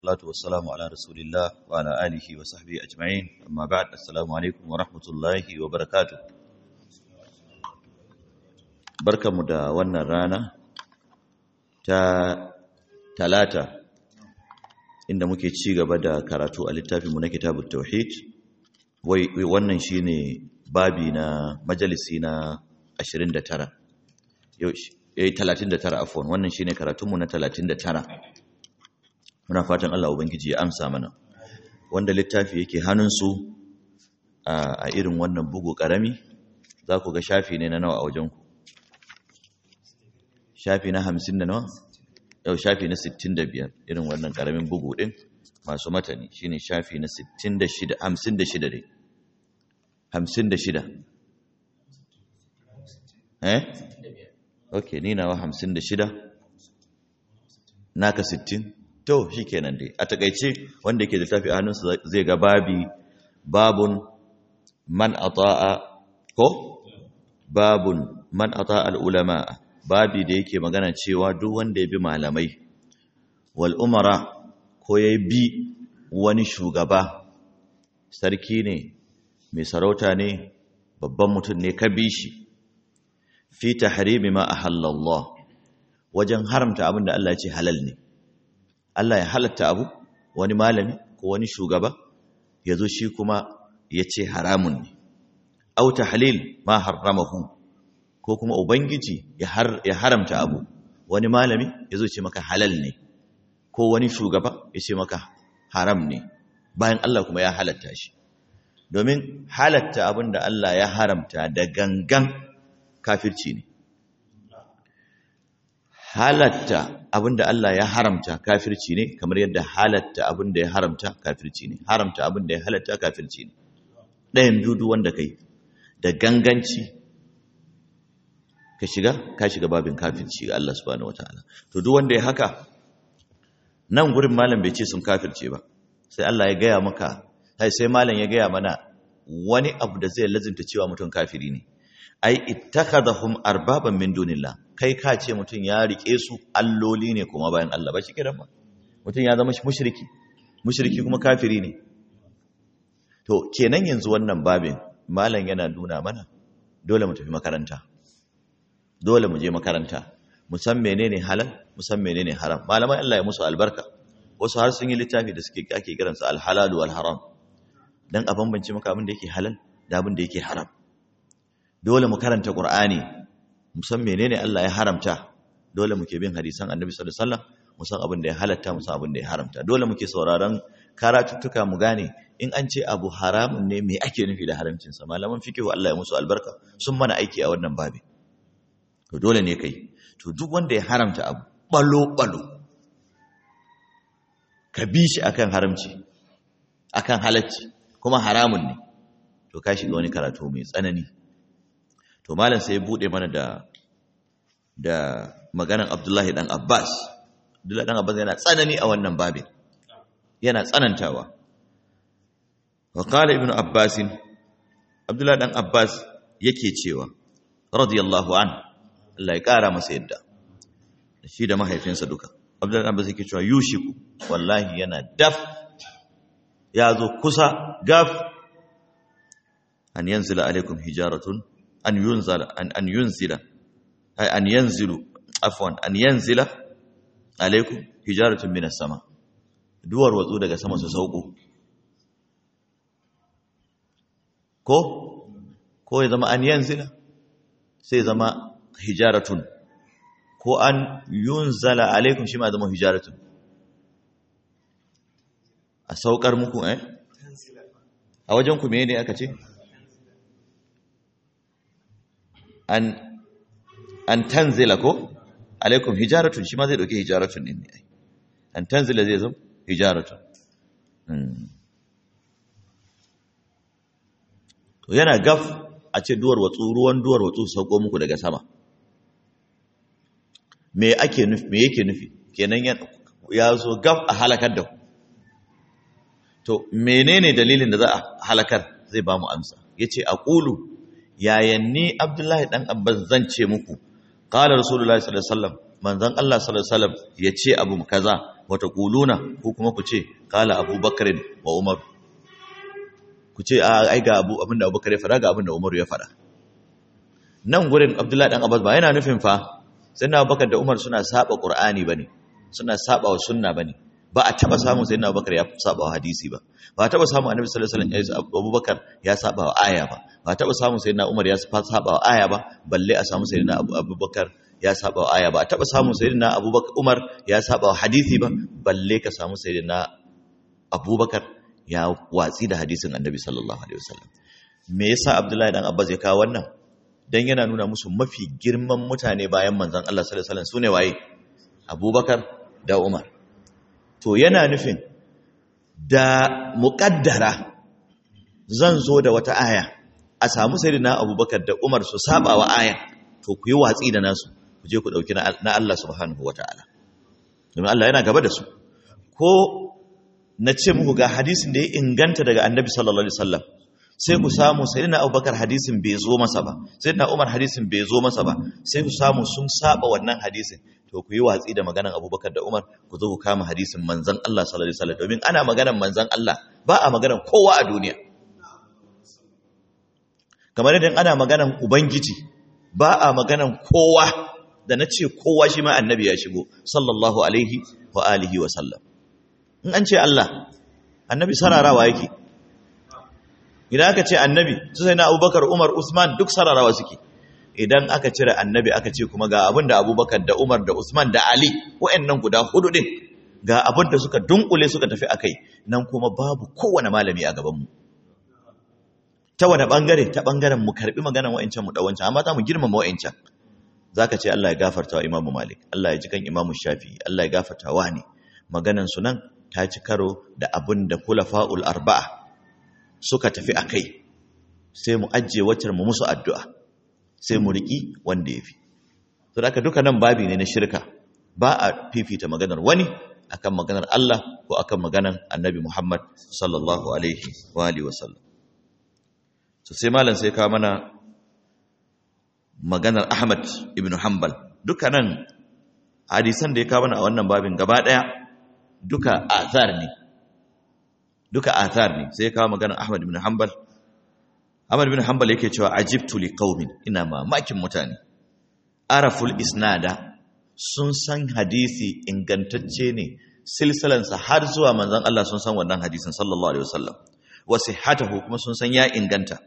salatu wassalamu ala rasulillah wa ala alihi wa sahbihi ajma'in amma ba'd assalamu alaikum wa rahmatullahi wa barakatuh barkamu da wannan rana ta talata inda muke ci gaba da karatu a littafinmu na kitabut tauhid wai wannan shine babi na majalisi na 29 yau eh 39 afwan wannan shine karatunmu na 39 muna fatan Allah ubangiji ya amsa mana wanda littafi yake hannunsu a irin wannan bugu karami za ku ga shafi ne na nawa a wajenku shafi na 50 da nawa yau shafi na 65 irin wannan karamin bugu din masu matani shine shafi na 66 56 dai 56 eh okay ni nawa 56 naka 60 to shi kenan dai a takaice wanda yake littafi a hannunsa zai ga babi babun man ata'a ko babun man ata'a al'ulama babi da yake magana cewa duk wanda ya bi malamai wal umara ko ya bi wani shugaba sarki ne mai sarauta ne babban mutum ne ka bi shi fi tahrimi ma ahallallah wajen haramta abin da Allah ya ce halal ne Allah ya halatta abu wani malami ko wani shugaba ya zo shi kuma ya ce haramun ne au tahlil ma harramahu ko kuma ubangiji ya haramta abu wani malami ya zo ce maka halal ne ko wani shugaba ya ce maka haram ne bayan Allah kuma ya halatta shi domin halatta abin da Allah ya haramta da gangan kafirci ne halatta abinda Allah ya haramta kafirci ne kamar yadda halatta abinda ya haramta kafirci ne haramta abinda ya halatta kafirci ne ɗayan dudu wanda kai da ganganci ka shiga ka shiga babin kafirci ga Allah subhanahu wataala to duk wanda ya haka nan gurin malam bai ce sun kafirce ba sai Allah ya gaya maka sai sai malam ya gaya mana wani abu da zai lazimta cewa mutum kafiri ne ai ittakhadhum arbaban min dunillah kai ka ce mutum ya rike su alloli ne kuma bayan Allah ba shi kiran ba mutum ya zama mushriki mushriki kuma kafiri ne to kenan yanzu wannan babin malam yana nuna mana dole mu tafi makaranta dole mu je makaranta mu san menene halal mu san menene haram malaman Allah ya musu albarka wasu har sun yi littafi da suke ake kiransa alhalal wal haram dan a bambance maka abin da yake halal da abin da yake haram dole mu karanta Qur'ani mu san menene Allah ya haramta dole muke bin hadisan Annabi sallallahu alaihi wasallam mu san abin da ya halatta mu san abin da ya haramta dole muke sauraron karatuttuka mu gane in an ce abu haramun ne me ake nufi da haramcin sa malaman fiqh Allah ya musu albarka sun mana aiki a wannan babi to dole ne kai to duk wanda ya haramta abu balo balo ka bi shi akan haramci akan halacci kuma haramun ne to ka shiga wani karatu mai tsanani to malam sai ya bude mana da da maganan Abdullahi dan Abbas Abdullahi dan Abbas yana tsanani a wannan babin yana tsanantawa wa qala ibnu Abbas Abdullahi dan Abbas yake cewa radiyallahu an Allah ya kara masa yadda shi da mahaifinsa duka Abdullahi dan Abbas yake cewa yushiku wallahi yana daf ya zo kusa gaf an yanzila alaikum hijaratun an yunzala an an yunzila ay an yanzilu afwan an yanzila alaikum hijaratun minas sama duwar watsu daga sama su sauko ko ko ya zama an yanzila sai zama hijaratun ko an yunzala alaikum shi ma zama hijaratun a saukar muku eh a wajen ku me ne aka ce an an tanzila ko alaikum hijaratun shi ma zai dauke hijaratun din ne ai an tanzila zai zo hijaratun to yana gaf a ce duwar watsu ruwan duwar watsu sauko muku daga sama me ake nufi me yake nufi kenan ya zo gaf a halakar da ku to menene dalilin da za a halakar zai ba mu amsa yace aqulu yayan ni abdullahi dan abbas zan ce muku qala rasulullahi sallallahu alaihi wasallam manzon Allah sallallahu alaihi wasallam ya ce abu kaza wata kuluna ko kuma ku ce kala abubakar wa umar ku ce ai ga abu abinda abubakar ya fada ga abinda umar ya fada nan gurin abdullahi dan abbas ba yana nufin fa sayyidina abubakar da umar suna saba qur'ani bane suna saba wa sunna bane ba a taba samun sayyidina abubakar ya saba wa hadisi ba ba a taba samun annabi sallallahu alaihi wasallam abubakar ya saba wa aya ba ba a taba samun sayyidina umar ya saba wa aya ba balle a samu sayyidina abubakar ya saba wa aya ba a taba samun sayyidina abubakar umar ya saba wa hadisi ba balle ka samu sayyidina abubakar ya watsi da hadisin annabi sallallahu alaihi wasallam me yasa abdullahi dan abbas ya kawo wannan dan yana nuna musu mafi girman mutane bayan manzon Allah sallallahu alaihi wasallam sune waye abubakar da umar to yana nufin da muƙaddara zan zo da wata aya a samu sayyidina abubakar da umar su saba wa aya to ku yi watsi da nasu ku je ku ɗauki na Allah subhanahu wa ta'ala domin Allah yana gaba da su ko na ce muku ga hadisin da ya inganta daga annabi sallallahu alaihi wasallam sai ku samu sayyidina abubakar hadisin bai zo masa ba sayyidina umar hadisin bai zo masa ba sai ku samu sun saba wannan hadisin to ku yi watsi da maganan abubakar da umar ku zo ku kama hadisin manzan Allah sallallahu alaihi wasallam domin ana maganan manzan Allah ba a maganan kowa a duniya kamar yadda ana maganan ubangiji ba a maganan kowa da na ce kowa shi ma annabi ya shigo sallallahu alaihi wa alihi wa sallam in an ce Allah annabi sararawa yake idan aka ce annabi su sai na abubakar umar usman duk sararawa suke idan aka cire annabi aka ce kuma ga abin da abubakar da umar da usman da ali wa'annan guda hudu din ga abin da suka dunkule suka tafi a kai nan kuma babu kowane malami a gabanmu ta wane bangare ta bangaren mu karbi maganan wa'ancan mu da wancan amma za mu girmama wa'ancan za ka ce Allah ya gafarta wa imamu malik Allah ya ji kan imamu shafi Allah ya gafarta wa ne maganan su nan ta ci karo da abin da kulafa'ul arba'a suka tafi a kai sai mu ajiye wacce mu musu addu'a sai mu riƙi wanda ya fi. So, da duka nan babi ne na shirka, ba a fifita maganar wani akan maganar Allah ko akan maganar annabi Muhammad sallallahu Alaihi wa Alaihi wasallam. So, sai malam sai kawo mana maganar Ahmad ibn Hanbal. Duka nan hadisan da ya kawo mana a wannan babin gaba ɗaya duka azar ne. Duka azar ne sai ya kawo maganar Ahmad ibn Hanbal. Ahmad bin Hanbal yake cewa ajibtu li qaumin ina mamakin mutane araful isnada sun san hadisi ingantacce ne silsilansa har zuwa manzon Allah sun san wannan hadisin sallallahu alaihi wasallam wa sihhatahu kuma sun san ya inganta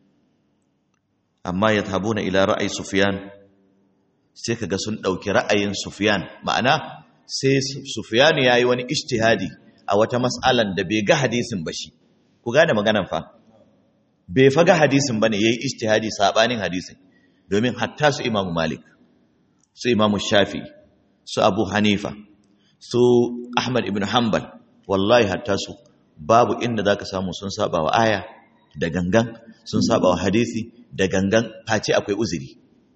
amma yathabuna ila ra'ayi sufyan sai kaga sun dauki ra'ayin sufyan ma'ana sai sufyan yayi wani ijtihadi a wata mas'alan da bai ga hadisin ba shi ku gane maganan fa bai faga hadisin bane yayi ijtihadi sabanin hadisin domin hatta su Imam Malik su Imam Shafi su Abu Hanifa su Ahmad ibn Hanbal wallahi hatta su babu inda zaka samu sun saba wa aya da gangan sun saba wa hadisi da gangan face akwai uzuri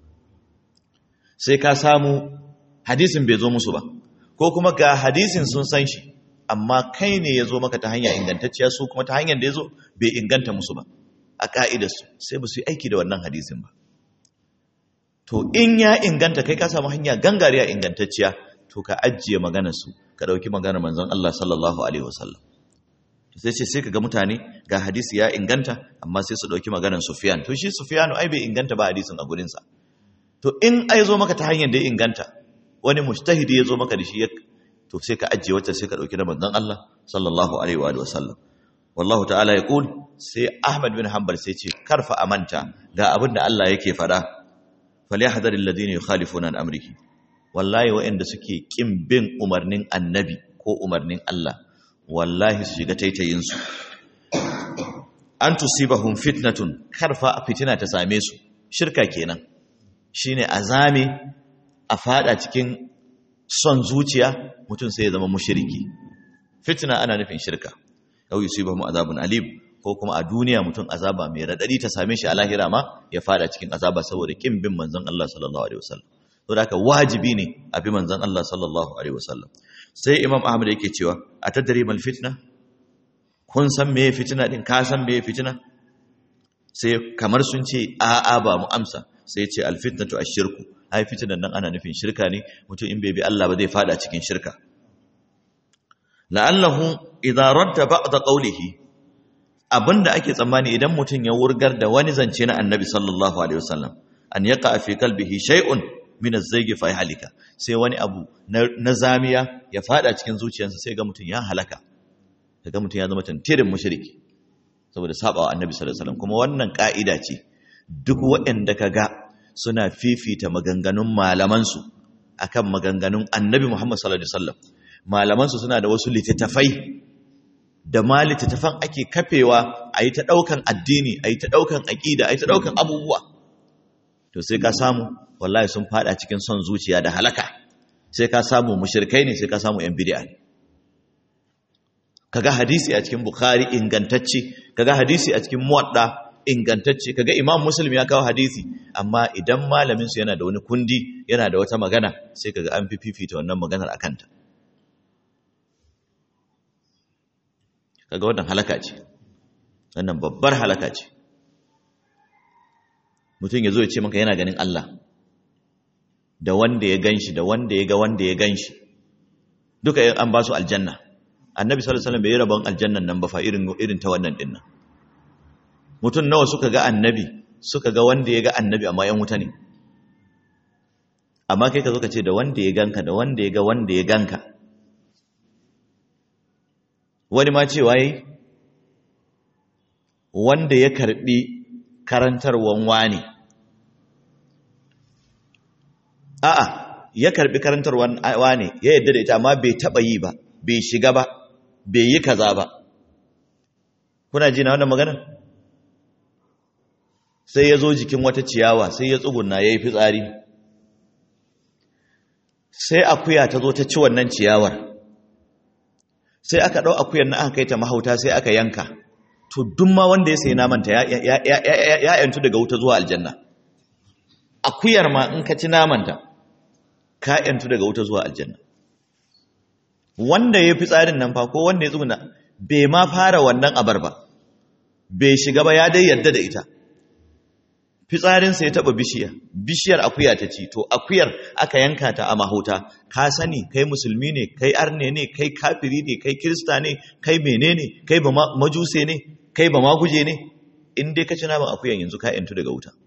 sai ka samu hadisin bai zo musu ba ko kuma ga hadisin sun san shi amma kai ne ya zo maka ta hanya ingantacciya su kuma ta hanyar da ya zo bai inganta musu ba a ƙa'idarsu sai ba su yi aiki da wannan hadisin ba. To, in ya inganta kai ka samu hanya gangariya ingantacciya, to ka ajiye maganarsu, ka ɗauki maganar manzon Allah sallallahu Alaihi wasallam. Sai ce sai ka ga mutane ga hadisi ya inganta, amma sai su ɗauki maganar Sufiyan. To, shi Sufiyanu ai bai inganta ba hadisin a gurinsa. To, in ai zo maka ta hanyar da ya inganta, wani mujtahidi ya zo maka da shi to sai ka ajiye wacce sai ka ɗauki na manzon Allah sallallahu Alaihi wasallam. wallahu ta'ala ya kul sai Ahmad bin Hanbal sai ce karfa amanta ga abin da Allah yake fada falyahdharil ladina yukhalifuna an amrihi wallahi waɗanda suke kin bin umarnin annabi ko umarnin Allah wallahi su shiga taitayin su an tusibahum fitnatun karfa fitina ta same su shirka kenan shine azame a fada cikin son zuciya mutum sai ya zama mushriki fitna ana nufin shirka aw yusibahum azabun alim ko kuma a duniya mutum azaba mai radadi ta same shi a lahira ma ya fada cikin azaba saboda kin bin manzon Allah sallallahu alaihi wasallam saboda haka wajibi ne a bi manzon Allah sallallahu alaihi wasallam sai imam ahmad yake cewa atadri mal fitna kun san meye fitina din ka san meye fitina sai kamar sun ce a a ba mu amsa sai ya ce alfitnatu ashirku ai fitnan nan ana nufin shirka ne mutum in bai bi Allah ba zai fada cikin shirka la'allahu idza radda ba'd qawlihi abinda ake tsammani idan mutum ya wurgar da wani zance na annabi sallallahu alaihi wasallam an yaqa fi qalbihi shay'un min az-zayg fa yahlika sai wani abu na zamiya ya fada cikin zuciyarsa sai ga mutum ya halaka kaga mutum ya zama tantirin mushriki saboda sabawa annabi sallallahu alaihi wasallam kuma wannan ka'ida ce duk waɗanda kaga suna fifita maganganun malaman su akan maganganun annabi Muhammad sallallahu alaihi wasallam malaman su suna da wasu littattafai da ma littattafan ake kafewa a yi ta ɗaukan addini a yi ta ɗaukan aƙida a yi ta ɗaukan abubuwa to sai ka samu wallahi sun fada cikin son zuciya da halaka sai ka samu mushrikai ne sai ka samu yan bid'a ne kaga hadisi a cikin bukhari ingantacce kaga hadisi a cikin muwadda ingantacce kaga imam muslim ya kawo hadisi amma idan malamin su yana da wani kundi yana da wata magana sai kaga an fi fifita wannan maganar akan ta kaga wannan halaka ce wannan babbar halaka ce mutum ya zo ya ce maka yana ganin Allah da wanda ya ganshi da wanda ya ga wanda ya ganshi duka an ba su aljanna annabi sallallahu alaihi wasallam bai yi rabon aljannan nan ba fa irin irin ta wannan dinnan mutum nawa suka ga annabi suka ga wanda ya ga annabi amma yan wuta ne amma kai ka zo ka ce da wanda ya ganka da wanda ya ga wanda ya ganka wani ma cewa yi wanda ya karbi karantarwan wani a'a ya karbi karantarwan wani ya yadda da ita amma bai taba yi ba bai shiga ba bai yi kaza ba kuna ji na wannan magana sai ya zo jikin wata ciyawa sai ya tsuguna ya yi fitsari sai akuya ta zo ta ci wannan ciyawar sai aka ɗau akuyar na aka kai ta mahauta sai aka yanka to duk ma wanda ya sayi namanta ya yantu daga wuta zuwa aljanna akuyar ma in ka ci namanta ka yantu daga wuta zuwa aljanna wanda ya fi tsarin nan fa ko wanda ya tsuguna bai ma fara wannan abar ba bai shiga ba ya dai yarda da ita fitsarinsa ya taba bishiya bishiyar akuya ta ci to akuyar aka yanka ta a mahauta ka sani kai musulmi ne kai arne ne kai kafiri ne kai kirista ne kai menene kai ba majuse ne kai ba maguje ne in dai ka ci naman akuyan yanzu ka yantu daga wuta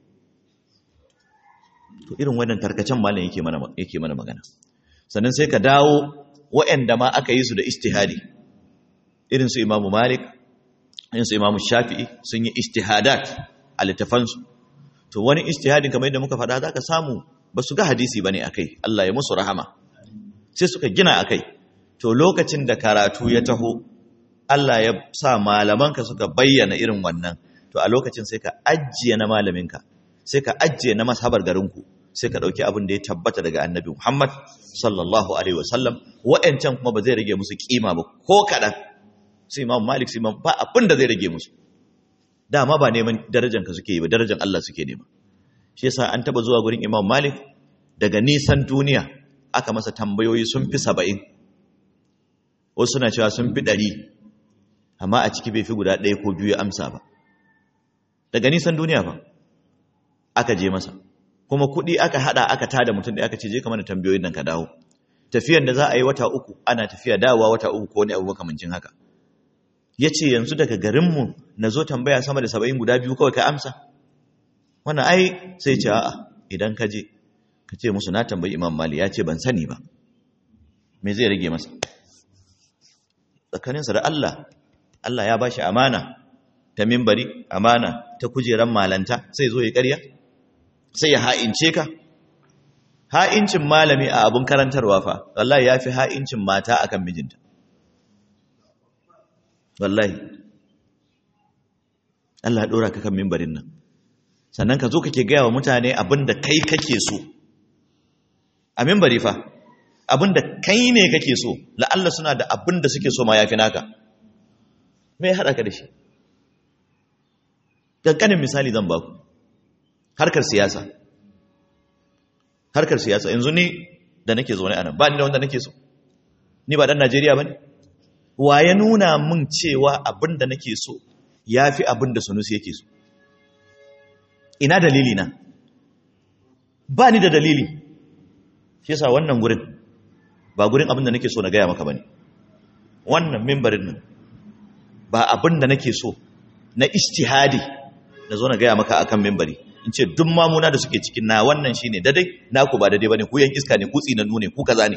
to irin wannan tarkacen malam yake mana yake mana magana sannan sai ka dawo waɗanda ma aka yi su da istihadi irin su imamu malik irin su imamu shafi'i sun yi istihadat a littafansu to wani istihadin kamar yadda muka faɗa za ka samu ba su ga hadisi ba ne a kai Allah ya musu rahama sai suka gina a kai to lokacin da karatu ya taho Allah ya sa malamanka suka bayyana irin wannan to a lokacin sai ka ajiye na malaminka sai ka ajiye na mashabar garinku sai ka ɗauki abin da ya tabbata daga annabi Muhammad sallallahu alaihi wasallam wa'ancan kuma ba zai rage musu kima ba ko kaɗan sai imam malik sai imam ba abin da zai rage musu dama ba neman darajan ka suke yi ba darajan Allah suke nema shi yasa an taba zuwa gurin Imam Malik daga nisan duniya aka masa tambayoyi sun fi saba'in wasu suna cewa sun fi ɗari amma a ciki bai fi guda ɗaya ko biyu ya amsa ba daga nisan duniya ba aka je masa kuma kuɗi aka haɗa aka tada mutum da aka ce je ka mana tambayoyin nan ka dawo tafiyan da za a yi wata uku ana tafiya dawowa wata uku ko wani abu makamancin haka ya ce yanzu daga garinmu na zo tambaya sama da saba'in guda biyu kawai ka amsa wannan ai sai ce a'a idan ka je ka ce musu na tambayi imam mali ya ce ban sani ba me zai rage masa tsakaninsa da Allah Allah ya bashi amana ta mimbari amana ta kujeran malanta sai zo ya karya sai ya ha'ince ka ha'incin malami a abun karantarwa fa wallahi ya fi ha'incin mata akan mijinta wallahi Allah ya dora ka kan mimbarin nan sannan ka zo kake gaya wa mutane abin da kai kake so a mimbari fa abin da kai ne kake so la'alla suna da abin da suke so ma yafi naka me ya haɗa ka da shi ƙanƙanin misali zan baku harkar siyasa harkar siyasa yanzu ni da nake zaune a nan ba ni da wanda nake so ni ba ɗan najeriya ba ne wa ya nuna min cewa abin da nake so ya fi abin da sanusi yake so ina dalili na ba ni da dalili shi yasa wannan gurin ba gurin abin da nake so na gaya maka bane wannan mimbarin nan ba abin da nake so na istihadi na zo na gaya maka akan mimbari in ce duk mamuna da suke cikin na wannan shine dadai naku ba dadai bane ku yan iska ne ku tsinannu ne ku kaza ne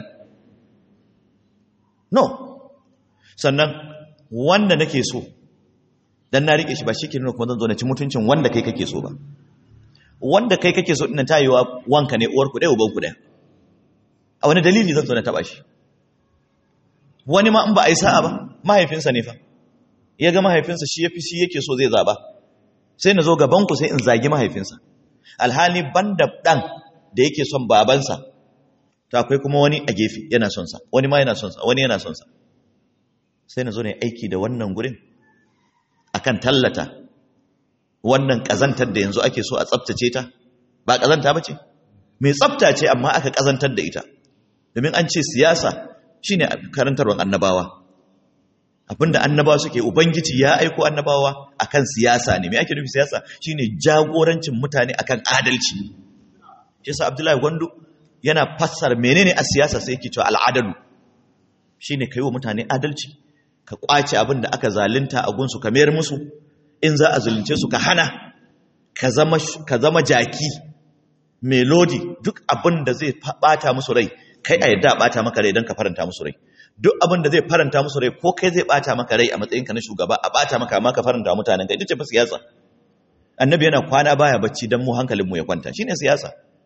no sannan wanda nake so dan na rike shi ba shike nuna kuma zan zo na ci mutuncin wanda kai kake so ba wanda kai kake so dinnan tayewa wanka ne uwar ku dai uban ku dai a wani dalili zan zo na taba shi wani ma in ba a yi sa'a ba mahaifinsa ne fa ya ga mahaifinsa shi yafi shi yake so zai zaba sai na zo gaban ku sai in zagi mahaifinsa alhali banda dan da yake son babansa to akwai kuma wani a gefe yana son sa wani ma yana son sa wani yana son sa sai na zo ne aiki da wannan gurin akan tallata wannan kazantar da yanzu ake so a tsaftace ta ba kazanta bace mai tsafta ce amma aka kazantar da ita domin an ce siyasa shine karantarwar annabawa abinda annabawa suke ubangiji ya aiko annabawa akan siyasa ne me ake nufi siyasa shine jagorancin mutane akan adalci shi yasa abdullahi gwandu yana fassara menene a siyasa sai yake cewa al'adalu shine kai wa mutane adalci ka kwace abin da aka zalunta a gunsu ka mayar musu in za a zulunce su ka hana ka zama ka zama jaki mai lodi duk abin da zai bata musu rai kai a yadda bata maka rai don ka faranta musu rai duk abin da zai faranta musu rai ko kai zai bata maka rai a matsayinka na shugaba a bata maka amma ka faranta mutanen kai ita ce fa siyasa annabi yana kwana baya bacci dan mu hankalin mu ya kwanta shine siyasa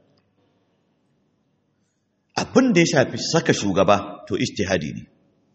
abin da ya shafi saka shugaba to ijtihadi ne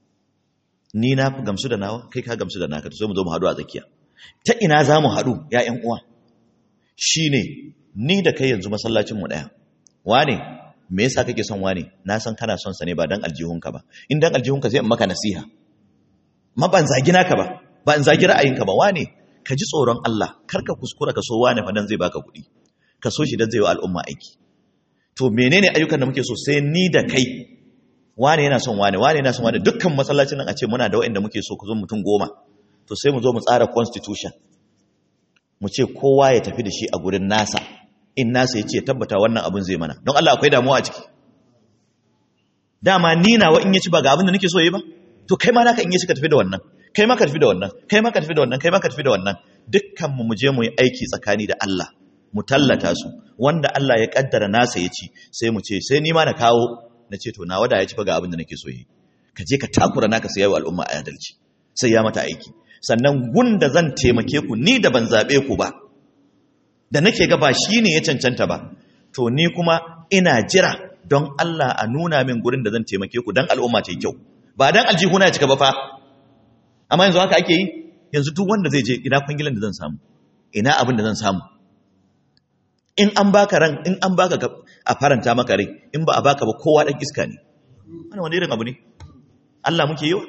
ni na fi gamsu da nawa kai ka gamsu da naka to sai mu zo mu haɗu a tsakiya ta ina za mu haɗu ya ƴan uwa shine ni da kai yanzu masallacin mu ɗaya wane me yasa kake son wane na san kana son sa ne ba dan aljihunka ba in dan aljihunka sai in maka nasiha ma ban zagi naka ba ba in zagi ra'ayinka ba wane ka ji tsoron Allah kar ka kuskura ka so wane fa dan zai baka kuɗi ka so shi dan zai wa al'umma aiki to menene ayyukan da muke so sai ni da kai wane yana son wane wane yana son wane dukkan masallacin nan a ce muna da waɗanda muke so ku zo mutum goma to sai mu zo mu tsara constitution mu ce kowa ya tafi da shi a gurin nasa in nasa ya ce tabbata wannan abin zai mana don Allah akwai damuwa a ciki dama ni nawa in ya ci ba ga abin da nake so yi ba to kai ma naka in ya ci ka tafi da wannan kai ma ka tafi da wannan kai ma ka tafi da wannan kai ma ka tafi da wannan dukkan mu mu je mu yi aiki tsakani da Allah mu tallata su wanda Allah ya kaddara nasa ya ci sai mu ce sai ni ma na kawo na ce to nawa da ya ci fa ga abin da nake so yi ka je ka takura naka sai yayi al'umma a adalci sai ya mata aiki sannan gunda zan taimake ku ni da ban zabe ku ba da nake ga ba shi ne ya cancanta ba to ni kuma ina jira don Allah a nuna min gurin da zan taimake ku don al'umma ta yi kyau ba don aljihuna ya cika ba fa amma yanzu haka ake yi yanzu duk wanda zai je ina kwangilan da zan samu ina abin da zan samu in an baka ran in an baka a faranta maka rai in ba a baka ba kowa dan iska ne wannan wani irin abu ne Allah muke yi wa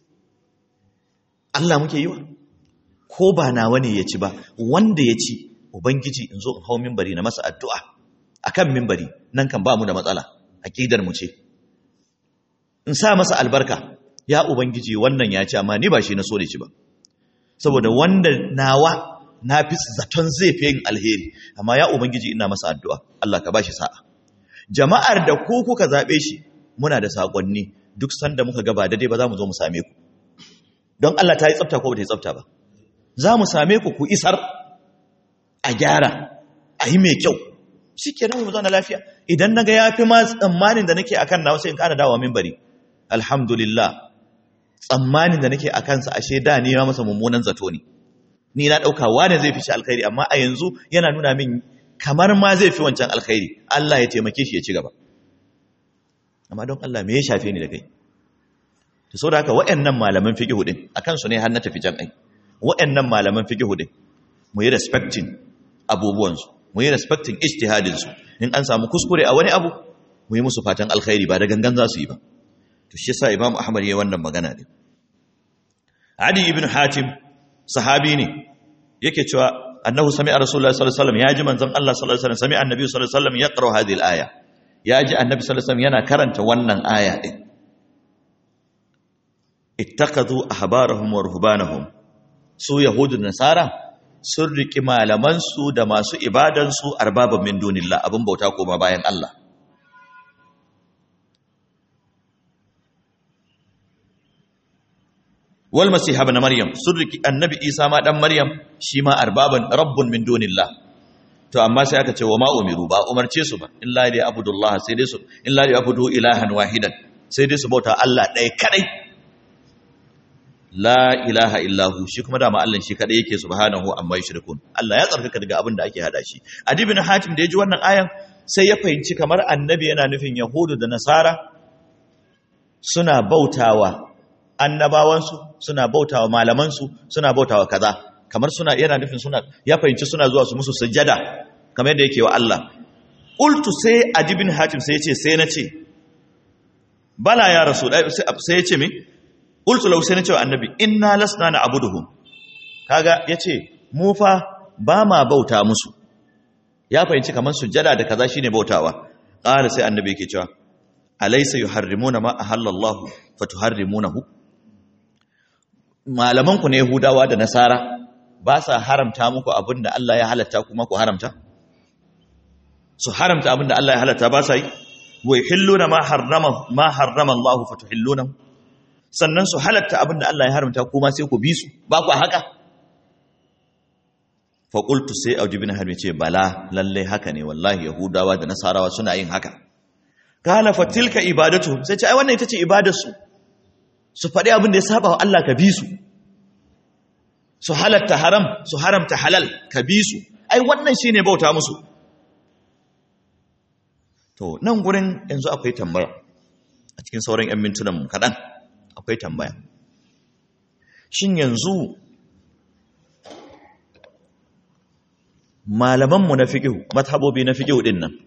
Allah muke yi wa ko ba nawa ne ya ci ba wanda ya ci ubangiji in zo in hau mimbari na masa addu'a akan mimbari nan kan ba mu da matsala aqidar mu ce in sa masa albarka ya ubangiji wannan ya ci amma ni ba shi na so da ci ba saboda wanda nawa na fi zaton zai fi yin alheri amma ya ubangiji ina masa addu'a Allah ka bashi sa'a jama'ar da ku kuka zabe shi muna da sakonni duk sanda muka gaba daidai ba za mu zo mu same ku don Allah ta yi tsafta ko ba ta yi tsafta ba za mu same ku ku isar a gyara a yi mai kyau shi ke nan mu zauna lafiya idan na ga ya fi ma tsammanin da nake akan na wasu in ƙara dawa min bari alhamdulillah tsammanin da nake a kansa ashe da ni ma masa mummunan zato ne ni na ɗauka wane zai fi shi alkhairi amma a yanzu yana nuna min kamar ma zai fi wancan alkhairi Allah ya taimake shi ya ci gaba amma don Allah me ya shafe ni da kai to saboda haka waɗannan malaman fiqh din akan su ne har na tafi jan ai waɗannan malaman fiqh din mu yi respecting abubuwansu mu yi respecting ijtihadinsu in an samu kuskure a wani abu mu yi musu fatan alkhairi ba da gangan za su yi ba to shi yasa imam ahmad yayi wannan magana ne adi ibn hatim sahabi ne yake cewa annahu sami'a rasulullahi sallallahu alaihi wasallam yaji manzon Allah sallallahu alaihi wasallam sami'a annabi sallallahu alaihi wasallam yaqra hadhihi al-aya yaji annabi sallallahu alaihi wasallam yana karanta wannan aya din ittakhadhu ahbarahum wa ruhbanahum su yahudu da nasara sun riki malamansu da masu ibadansu arbaban min dunillah abin bauta koma bayan Allah wal masih ibn maryam sun riki annabi isa ma dan maryam shi ma arbaban rabbun min dunillah to amma sai aka ce wa ma umiru ba umarce su ba illa li abudullah sai dai su illa li abudu ilahan wahidan sai dai su bauta Allah ɗaya kadai la ilaha illahu shi kuma dama Allah shi kadai yake subhanahu amma yushrikun Allah ya tsarkaka daga abin da ake hada shi Adi bin Hatim da ya ji wannan ayan sai ya fahimci kamar annabi yana nufin yahudu da nasara suna bautawa annabawansu suna bautawa malamansu suna bautawa kaza kamar suna yana nufin suna ya fahimci suna zuwa su musu sujada kamar yadda yake wa Allah qultu sai Adi bin Hatim sai ya ce sai na ce bala ya rasul sai ya ce me qultu law sai na ce wa annabi inna lasna na'buduhum kaga yace mu fa ba ma bauta musu ya fahimci kamar sujjada da kaza shine bautawa qala sai annabi yake cewa alaysa yuharrimuna ma ahallallahu fatuharrimunahu malaman ku ne yahudawa da nasara ba sa haramta muku abinda Allah ya halatta kuma ku haramta su haramta abinda Allah ya halatta ba sa yi wa yuhilluna ma harrama ma harrama Allah fatuhillunahu sannan su halatta abinda Allah ya haramta kuma sai ku bi su ba ku haka faƙultu sai aujibin harbi ce bala lallai haka ne wallahi yahudawa da nasarawa suna yin haka kala fatilka ibadatu sai ce ai wannan ita ce ibadarsu su faɗi abin da ya saba wa Allah ka bi su su halatta haram su haramta halal ka bi su ai wannan shine bauta musu to nan gurin yanzu akwai tambaya a cikin sauran 'yan mintunan mu kaɗan akwai tambaya shin yanzu malamanmu na fiƙihu mazhabobi na fiƙihu ɗin nan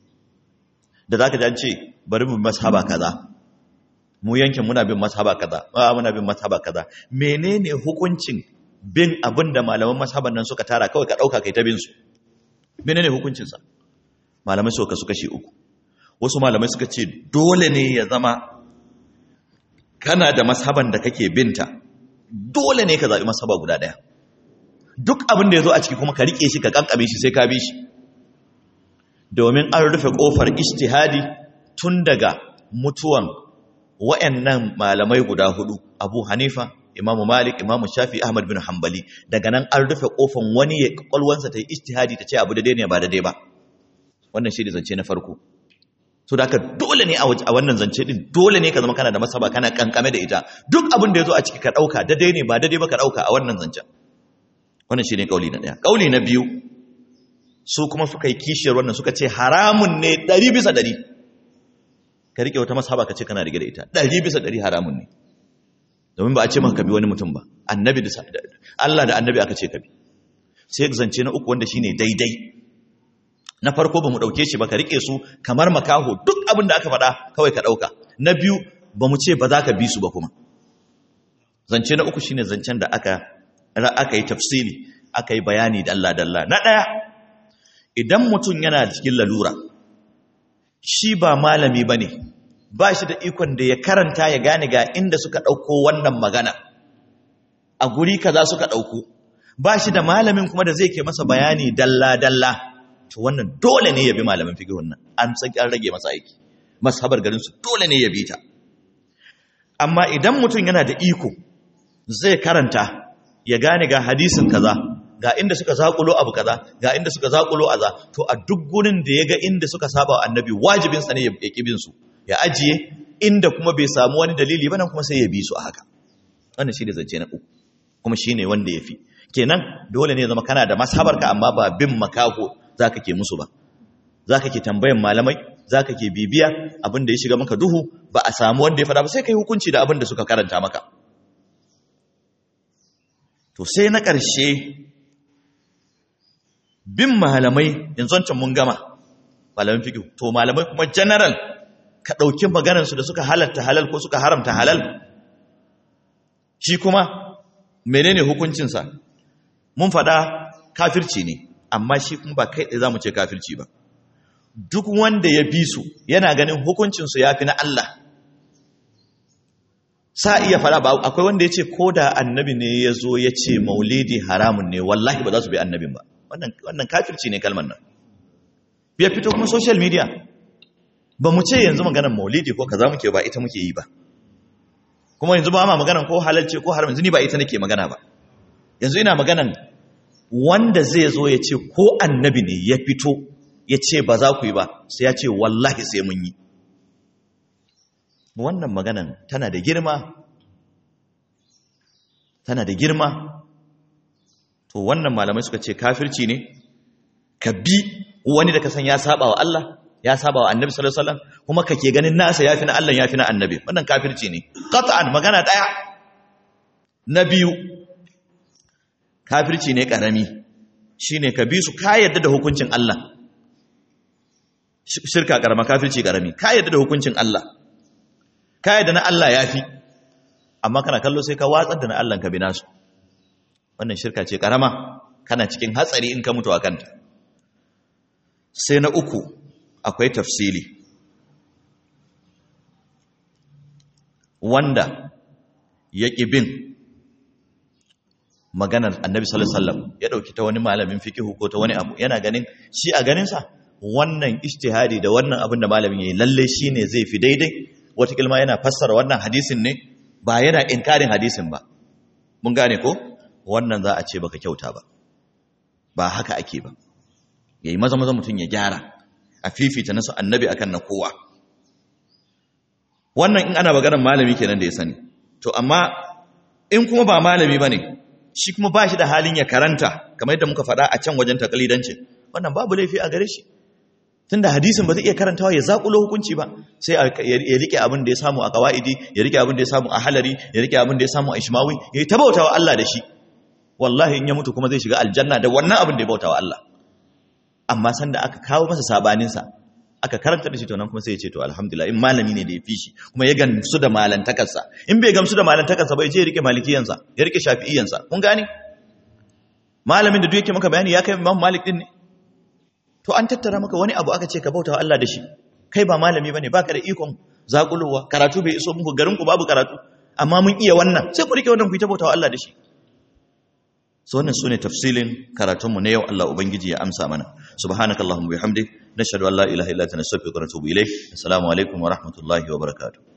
da za ka ji an ce bari mu mazhaba kaza mu yankin muna bin mazhaba kaza ba muna bin mazhaba kaza menene hukuncin bin abin da malaman mazhaban nan suka tara kawai ka ɗauka kai ta bin su menene hukuncinsa malamai suka su kashe uku wasu malamai suka ce dole ne ya zama kana da mazhaban da kake binta dole ne ka zaɓi mazhaba guda ɗaya duk abin da ya zo a ciki kuma ka riƙe shi ka ƙanƙame shi sai ka bi shi domin an rufe ƙofar ishtihadi tun daga mutuwan wa'annan malamai guda hudu abu hanifa imamu malik imamu shafi ahmad bin hanbali daga nan an rufe ƙofar wani ya ƙwaƙwalwansa ta yi ishtihadi ta ce abu da ne ba daidai ba wannan shi ne zance na farko so da dole ne a wannan zance din dole ne ka zama kana da masaba kana kankame da ita duk abin da ya zo a ciki ka ɗauka daidai ne ba daidai ba ka ɗauka a wannan zancen wannan shi ne ƙauli na ɗaya ƙauli na biyu su kuma suka yi kishiyar wannan suka ce haramun ne ɗari bisa ɗari ka riƙe wata masaba ka ce kana rige da ita ɗari bisa ɗari haramun ne domin ba a ce maka ka bi wani mutum ba annabi da Allah da annabi aka ce ka bi sai zance na uku wanda shine daidai na farko ba mu ɗauke shi ba ka riƙe su kamar makaho duk abin da aka faɗa kawai ka ɗauka na biyu ba mu ce ba za ka bi su ba kuma zance na uku shine zancen da aka aka yi tafsiri aka yi bayani dalla-dalla na ɗaya idan mutum yana cikin lalura shi ba malami ba ne ba shi da ikon da ya karanta ya gane ga inda suka ɗauko wannan magana a guri kaza suka ɗauko ba shi da malamin kuma da zai ke masa bayani dalla-dalla to wannan dole ne ya bi malamin fikihun nan an san an rage masa aiki masabar garinsu dole ne ya bi ta amma idan mutum yana da iko zai karanta ya gane ga hadisin kaza ga inda suka zakulo abu kaza ga inda suka zakulo aza to a duk gurin da ya ga inda suka saba wa annabi wajibin sa ne ya kibin su ya ajiye inda kuma bai samu wani dalili ba nan kuma sai ya bi su a haka wannan shine zance na uku kuma shine wanda yafi kenan dole ne zama kana da mashabarka amma ba bin makaho zaka ke musu ba zaka ke tambayan malamai zaka ke bibiya abin da ya shiga maka duhu ba a samu wanda ya faɗa ba sai kai hukunci da abin da suka karanta maka to sai na ƙarshe bin malamai yanzu wancan mun gama malamin fiƙi to malamai kuma general ka ɗauki maganarsu da suka halatta halal ko suka haramta halal shi kuma menene hukuncinsa mun faɗa kafirci ne amma shi kuma ba kai ɗaya za mu ce kafirci ba duk wanda ya bi su yana ganin hukuncinsu ya fi na Allah sa iya fara ba akwai wanda ya ce ko da annabi ne ya zo ya ce maulidi haramun ne wallahi ba za su bi annabin ba wannan kafirci ne kalmar nan ya fito kuma social media ba mu ce yanzu maganar maulidi ko kaza muke ba ita muke yi ba kuma yanzu ba ma maganar ko halalce ko haram yanzu ni ba ita nake magana ba yanzu ina maganar wanda zai zo ya ce ko annabi ne ya fito ya ce ba za ku yi ba sai ya ce wallahi sai mun yi wannan maganan tana da girma tana da girma to wannan malamai suka ce kafirci ne ka bi wani da ka san ya saba wa Allah ya saba wa annabi sallallahu alaihi wasallam kuma kake ganin nasa yafi na Allah yafi na annabi wannan kafirci ne qat'an magana daya na biyu kafirci ne karami shine ka bi su ka yadda da hukuncin Allah shirka karama kafirci karami ka yadda da hukuncin Allah ka yadda na Allah yafi amma kana kallo sai ka watsar da na Allah ka bi nasu wannan shirka ce karama kana cikin hatsari in ka mutu a kanta sai na uku akwai tafsili wanda ya ƙi bin maganar annabi sallallahu alaihi wasallam ya dauki ta wani malamin fikihu ko ta wani abu yana ganin shi a ganinsa wannan ijtihadi da wannan abin da malamin yayi lalle shine zai fi daidai wata kilma yana fassara wannan hadisin ne ba yana inkarin hadisin ba mun gane ko wannan za a ce baka kyauta ba ba haka ake ba yayi maza maza mutun ya gyara a fifita nasu annabi akan na kowa wannan in ana maganar malami kenan da ya sani to amma in kuma ba malami bane shi kuma ba shi da halin ya karanta kamar yadda muka faɗa a can wajen takalidancin wannan babu laifi a gare shi tunda hadisin ba zai iya karantawa ya zakulo hukunci ba sai ya rike abin da ya samu a qawaidi ya rike abin da ya samu a halari ya rike abin da ya samu a ishmawi ya yi tabautawa Allah da shi wallahi in ya mutu kuma zai shiga aljanna da wannan abin da ya bautawa Allah amma sanda aka kawo masa sabanin sa aka karanta da shi to nan kuma sai ya ce to alhamdulillah in malami ne da ya fi shi kuma ya gamsu da malantakarsa in bai gamsu da malantakarsa ba ya je ya rike malikiyansa ya rike shafi'iyansa kun gane malamin da duk yake maka bayani ya kai imam malik din ne to an tattara maka wani abu aka ce ka bautawa Allah da shi kai ba malami bane baka da ikon zakulowa karatu bai iso muku garin ku babu karatu amma mun iya wannan sai ku rike wannan ku ta bautawa Allah da shi so wannan sune tafsilin karatunmu na yau Allah ubangiji ya amsa mana subhanakallahumma bihamdik nashhadu an la ilaha illa anta nastaghfiruka wa natubu ilayk assalamu alaikum wa rahmatullahi wa barakatuh